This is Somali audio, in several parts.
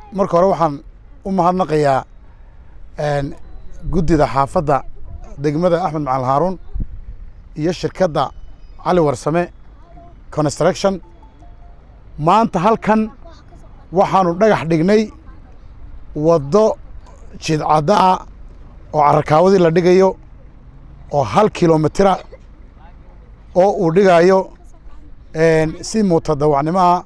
marka hore waxaan u mahadnaqayaa guddida xaafadda degmada axmed macalin haaruun iyo shirkadda cali warsame construction maanta halkan waxaanu dhagax dhignay waddo jidcadda ah oo carrakaawadii la dhigayo oo hal kilomitira oo uu dhigayo si mutadawacnimo ah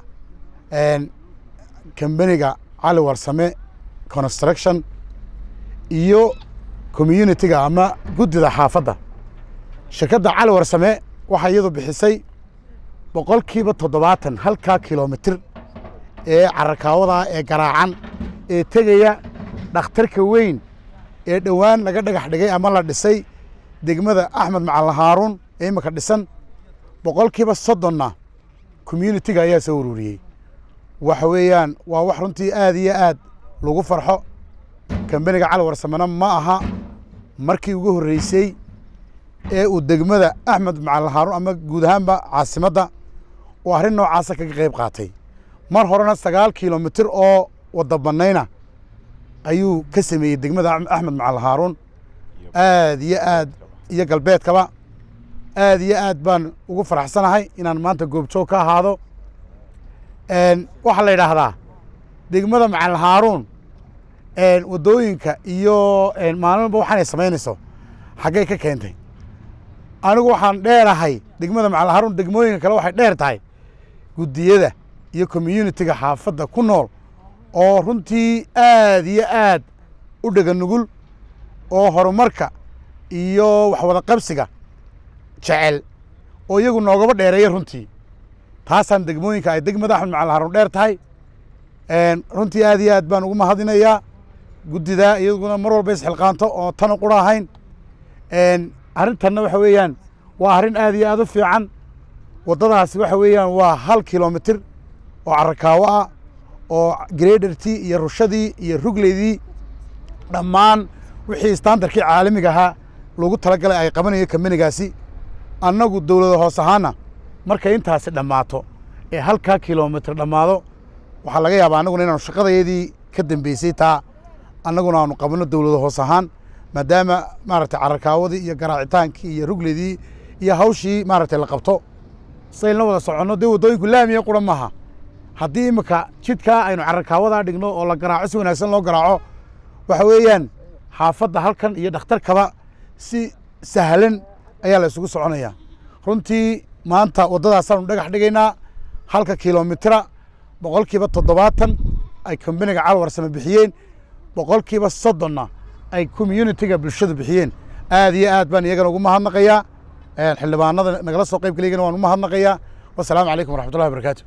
kambaniga cali warsame construction iyo communitiga ama guddida xaafadda shirkadda cali warsame waxaa iyadu bixisay boqolkiiba toddobaatan halkaa kilomitir ee carrakaawadaa ee garaacan ee tegaya dhakhtarka weyn ee dhowaan laga dhagax dhigay ama la dhisay degmada axmed macalin haaruun ee imika dhisan boqolkiiba soddonna communitiga ayaa soo ururiyey waxa weeyaan waa wax runtii aad iyo aad lagu farxo kambaniga cali warsamena ma aha markii ugu horreysay ee uu degmada axmed macalin haaruun ama guud ahaanba caasimadda uu arrin noocaasa kaga qayb qaatay mar horena sagaal kilomitir oo wadda bannayna ayuu ka sameeyey degmada axmed macalin haaruun aad iyo aad iyo galbeedkaba aad iyo aad baan ugu faraxsanahay inaan maanta goobjoog ka ahaado waxaa la yidhaahdaa degmada macalin haaruun waddooyinka iyo maalinba waxaanay samaynayso xaggay ka keentay anigu waxaan dheerahay degmada macalin haaruun degmooyinka kale waxay dheer tahay guddiyada iyo communitiga xaafadda ku nool oo runtii aad iyo aad u dhega nugul oo horumarka iyo waxwada qabsiga jecel oo iyagu noogaba dheereeya runtii taasaan degmooyinka ay degmada axmed macalin haaruun dheer tahay runtii aad iyo aad baan ugu mahadinayaa guddidaa iyaguna mar walba isxilqaanto oo tanu qura ahayn arrintanna waxa weeyaan waa arrin aad iyo aad u fiican waddadaasi waxa weeyaan waa hal kilomitir oo carrakaawo ah oo gredertii iyo rushadii iyo rugleydii dhammaan wixii standarkii caalamiga ahaa lagu talagalay ay qabanayo kambanigaasi annagu dowlada hoos ahaana markay intaasi dhammaato ee halkaa kilomitir dhammaado waxaa laga yaabaa annaguna inaanu shaqadayadii ka dambeysay taa annaguna aanu qabanno dowlada hoos ahaan maadaama maaragtay carrakaawadii iyo garaacitaankii iyo rugledii iyo hawshii maaragtay la qabto sayn la wada soconno dee waddooyinku laamiya qura maaha haddii imika jidkaa aynu carrakaawadaa dhigno oo la garaaco si wanaagsan loo garaaco waxa weeyaan xaafadda halkan iyo dhakhtarkaba si sahlan ayaa la isugu soconayaa runtii maanta waddadaasaanu dhagax dhigaynaa halka kilomitira boqolkiiba toddobaatan ay kambaniga calwarsame bixiyeen boqolkiiba soddonna ay communitiga bulshadu bixiyeen aad iyo aad baan iyagana ugu mahadnaqayaa xildhibaanada nagala soo qayb galayagana waan ugu mahadnaqayaa wasalaamu calaykum waraxmatullahi wabarakatu